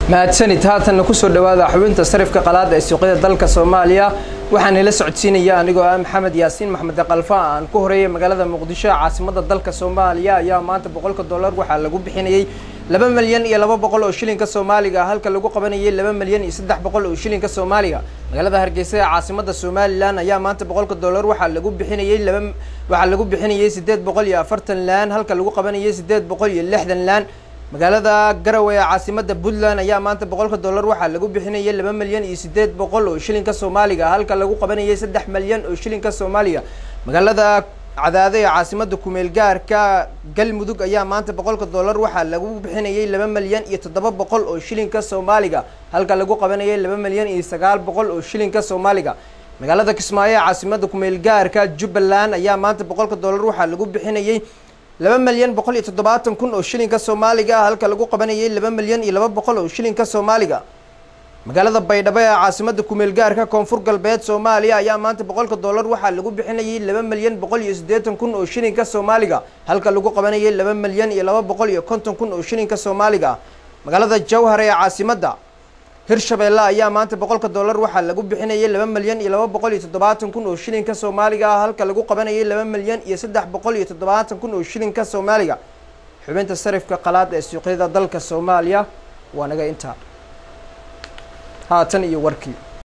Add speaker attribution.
Speaker 1: mahadsanid haatanna kusoo dhawaada xubinta sarifka qalaada ee suuqyada dalka soomaaliya waxaan ila socodsiinaya anigoo ah maxamed yaasiin maxmed qalfa aan ku horeeyay magaalada muqdisho caasimada dalka soomaaliya ayaa maanta boqolka dollar waxaa lagu bixinayay laba milyan iyo laba boqol oo shilinka soomaaliga halka lagu qabanayay laba milyan iyo saddex boqol oo shilinka soomaaliga magaalada hargeysa ee caasimada somalilan ayaa maanta boqolka dollar waxaa lagu bixinayay laba waxaa lagu bixinayay sideed boqol iyo afartan laan halka lagu qabanayay sideed boqol iyo lixdan laan magaalada garowe ee caasimada puntland ayaa maanta boqolka dollar waxaa lagu bixinayay laba milyan iyo sideed boqol oo shilinka soomaaliga halka lagu qabanayay saddex milyan oo shilinka soomaaliga magaalada cadaado ee caasimada kumeel gaarka galmudug ayaa maanta boqolka dollar waxaa lagu bixinayay laba milyan iyo toddoba boqol oo shilinka soomaaliga halka lagu qabanayay laba milyan iyo sagaal boqol oo shilinka soomaaliga magaalada kismaayo ee caasimada kumeel gaarka jubbaland ayaa maanta boqolka dollar waxaa lagu bixinayay laba milyan boqol iyo toddobaatan kun oo shilinka soomaaliga halka lagu qabanayay laba milyan iyo laba boqol oo shilinka soomaaliga magaalada baydhabo ee caasimada kumeel gaarka koonfur galbeed soomaaliya ayaa maanta boqolka dollar waxaa lagu bixinayay laba milyan boqol iyo siddeetan kun oo shilinka soomaaliga halka lagu qabanayay laba milyan iyo laba boqol iyo konton kun oo shilinka soomaaliga magaalada jowhar ee caasimada hirshabeelle ayaa maanta boqolka dollar waxaa lagu bixinayay laba milyan iyo laba boqol iyo toddobaatan kun oo shilinka soomaaliga halka lagu qabanayay laba milyan iyo saddex boqol iyo toddobaatan kun oo shilinka soomaaliga xubinta sarifka qalaad ee suuqyada dalka soomaaliya waa naga intaa haatan iyo warkii